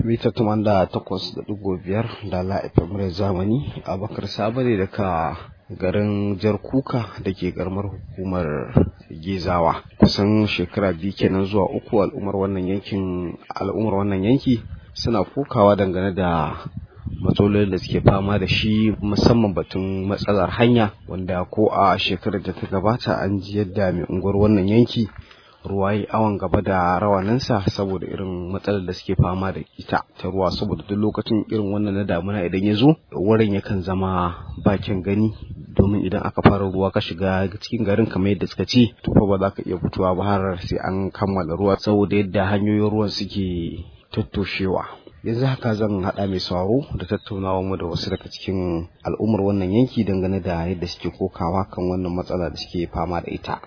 mita tuman da takwas da ɗigo biyar da la'ifin zamani abakar sabare daga garin jar kuka da ke garmar hukumar gezawa kusan shekara biyu kenan zuwa uku al'ummar wannan yankin al'ummar wannan yanki suna kokawa dangane da matsalolin da suke fama da shi musamman batun matsalar hanya wanda ko a shekarar da ta gabata an ji yadda mai unguwar wannan yanki ruwa yi awon gaba da rawaninsa saboda irin matsalar da suke fama da ita ta ruwa saboda duk lokacin irin wannan na damuna idan ya zo wurin yakan zama bakin gani domin idan aka fara ruwa ka shiga cikin garin kamar yadda suka ce to fa ba za ka iya fitowa ba har sai an kammala ruwa saboda yadda hanyoyin ruwan suke tattoshewa yanzu haka zan haɗa mai sauraro da tattaunawa mu da wasu daga cikin al'ummar wannan yanki dangane da yadda suke kokawa kan wannan matsala da suke fama da ita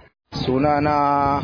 sunana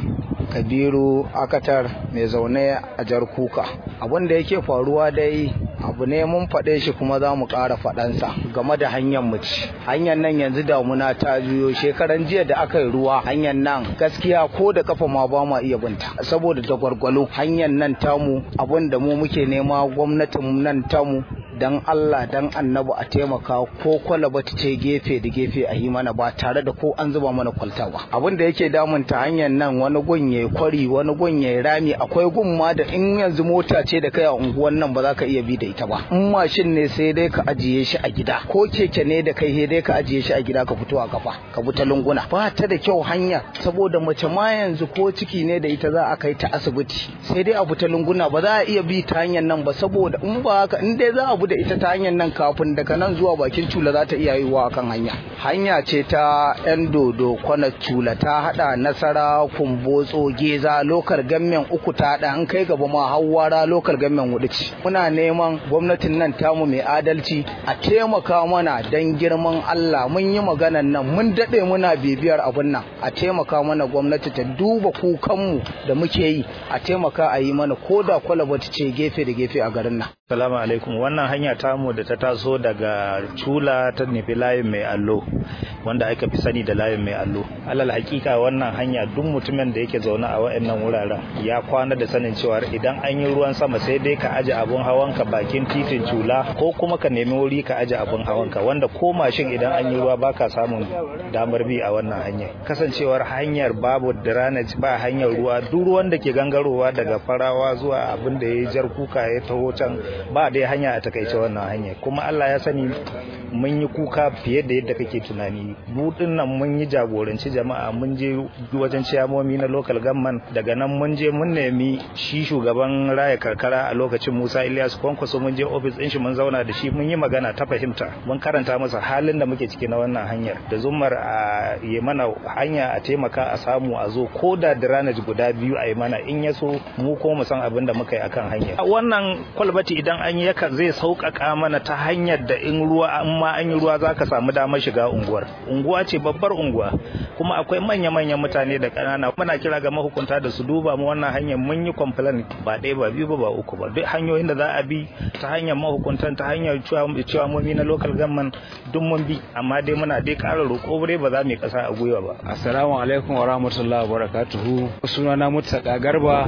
kabiru akatar mai zaune a jar kuka abin da yake faruwa dai abu ne mun faɗe shi kuma za mu ƙara faɗansa game da hanyar mu ci hanyar nan yanzu damuna ta juyo shekaran jiya da aka yi ruwa hanyar nan gaskiya ko da kafa ma ba ma iya binta saboda da gwargwalo hanyar nan tamu abin da mu muke nema gwamnatin nan tamu dan Allah dan annabi a taimaka ko kwalaba ta ce gefe da gefe a yi mana ba tare da ko an zuba mana kwalta ba abin da yake damun ta hanyar nan wani gun yayi kwari wani gun yayi rami akwai gun ma da in yanzu mota ce da kai a unguwan nan ba za ka iya bi da ita ba in mashin ne sai dai ka ajiye shi a gida ko keke ne da kai sai dai ka ajiye shi a gida ka fito a kafa ka bi ta lunguna ba ta da kyau hanya saboda mace ma yanzu ko ciki ne da ita za a kai ta asibiti sai dai a bi ta lunguna ba za a iya bi ta hanyar nan ba saboda in ba haka in dai za a bi da ita ta hanyar nan kafin daga nan zuwa bakin cula za ta iya yiwuwa akan hanya hanya ce ta yan dodo kwana cula ta hada nasara kumbotso geza lokal gamen uku ta hada an kai gaba ma hawara lokal gamen hudu ce muna neman gwamnatin nan tamu mai adalci a taimaka mana dan girman Allah mun yi maganan nan mun dade muna bibiyar abun nan a taimaka mana gwamnati ta duba kukanmu da muke yi a taimaka a yi mana koda kwalaba ce gefe da gefe a garin nan Salamu alaikum wannan hanya tamu da ta taso daga Cula ta nufi layin mai allo wanda aka fi sani da layin mai allo. Alal hakika wannan hanya duk mutumin da yake zaune a waɗannan wuraren ya kwana da sanin cewa idan an yi ruwan sama sai dai ka aje abun hawanka bakin titin Cula ko kuma ka nemi wuri ka aje abun hawanka wanda ko mashin idan an yi ruwa baka samun damar bi a wannan hanya. Kasancewar hanyar babu drainage ba hanyar ruwa duk ruwan da ke gangarowa daga farawa zuwa abin da ya jar kuka ya taho can ba dai hanya a takaice wannan hanya kuma Allah ya sani mun yi kuka fiye da yadda kake tunani budin nan mun yi jagoranci jama'a mun je wajen ciyamomi na local government daga nan mun je mun nemi shi shugaban raya karkara a lokacin Musa Ilyas Kwankwaso mun je office din shi mun zauna da shi mun yi magana ta fahimta mun karanta masa halin da muke ciki na wannan hanyar da zumar a yi mana hanya a taimaka a samu a zo ko da drainage guda biyu a yi mana in ya so mu ko mu san abin da muka yi akan hanya wannan kwalbati idan an yi yakan zai sauƙaƙa mana ta hanyar da in ruwa an ma an yi ruwa za ka samu damar shiga unguwar unguwa ce babbar unguwa kuma akwai manya-manyan mutane da ƙanana muna kira ga mahukunta da su duba mu wannan hanyar mun yi complain ba ɗaya ba biyu ba ba uku ba duk hanyoyin da za a bi ta hanyar mahukuntan ta hanyar ciwamomi na local government duk mun bi amma dai muna dai ƙara roƙo dai ba za mu yi ƙasa a gwiwa ba assalamu alaikum wa rahmatullahi wa barakatuhu sunana mutaka garba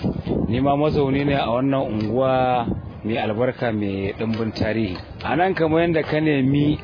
ni ma mazauni ne a wannan unguwa mai albarka mai ɗimbin tarihi a nan kamar yadda ka nemi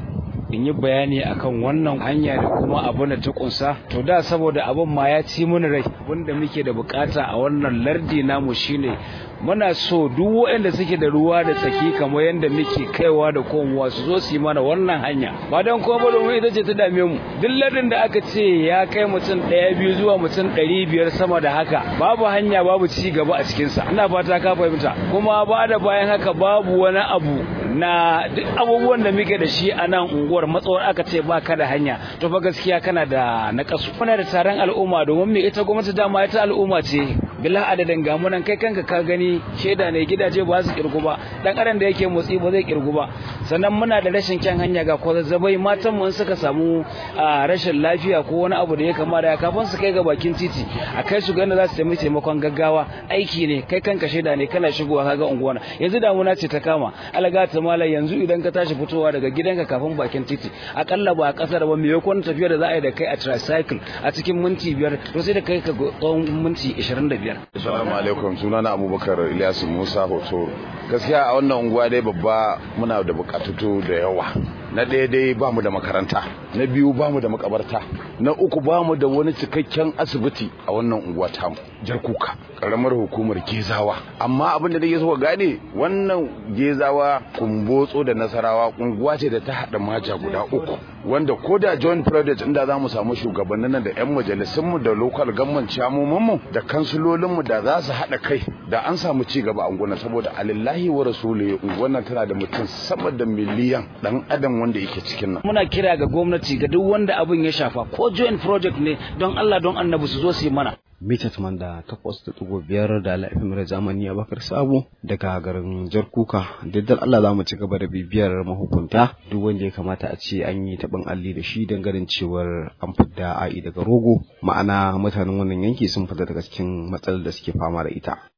in yi bayani akan wannan hanya da kuma abin da ta kunsa to da saboda abin ma ya ci mun rai abin da muke da bukata a wannan lardi namu shine muna so duk waɗanda suke da ruwa da tsaki kamar yadda muke kaiwa da komowa su zo su yi mana wannan hanya ba don kuma ba domin ita ce ta dame mu duk lardin da aka ce ya kai mutum ɗaya biyu zuwa mutum ɗari biyar sama da haka babu hanya babu ci gaba a cikinsa ina fata ka fahimta kuma ba da bayan haka babu wani abu na duk abubuwan da muke da shi a nan unguwar matsawar aka ce ba ka da hanya to fa gaskiya kana da naƙasu muna da taron al'umma domin me ita gwamnati dama ita al'umma ce bila adadin gamunan kai kanka ka gani shaida ne gidaje ba su kirgu ba dan adam da yake motsi ba zai kirgu ba sannan muna da rashin kyan hanya ga kwazazzabai matan mu suka samu rashin lafiya ko wani abu da ya kama da kafin su kai ga bakin titi a kai su ganda za su taimi taimakon gaggawa aiki ne kai kanka shaida ne kana shigowa kaga unguwa yanzu damuna ce ta kama alaga ta mala yanzu idan ka tashi fitowa daga gidanka kafin bakin titi akalla ba a kasar ba maimakon tafiya da za a yi da kai a tricycle a cikin minti biyar to sai da kai ka tsawon minti 25 biyar assalamu alaikum sunana abubakar ilyasu musa hoto gaskiya a wannan unguwa dai babba muna da bukatutu da yawa na ɗaya dai ba mu da makaranta na biyu ba mu da makabarta na uku ba mu da wani cikakken asibiti a wannan unguwa tamu jarkuka karamar hukumar gezawa amma abin da nake so ka gane wannan gezawa kumbotso da nasarawa unguwa ce da ta haɗa maja guda uku wanda ko da joint project inda za mu samu shugabannin nan da 'yan majalisunmu da local government mu da kansulolinmu da za su haɗa kai da an samu ci gaba a unguwan saboda alillahi wa rasuli unguwan nan tana da mutum sama da miliyan dan adam wanda yake cikin nan muna kira ga gwamnati ga duk wanda abin ya shafa ko joint project ne don Allah don annabi su zo su yi mana mita taman da takwas da ɗigo biyar da laifin mara zamani a bakar sabo daga garin jarkuka daddar Allah za mu ci gaba da bibiyar mahukunta duk wanda ya kamata a ce an yi taɓin alli da shi don ganin cewar an fidda a'i daga rogo ma'ana mutanen wannan yanki sun fita daga cikin matsalar da suke fama da ita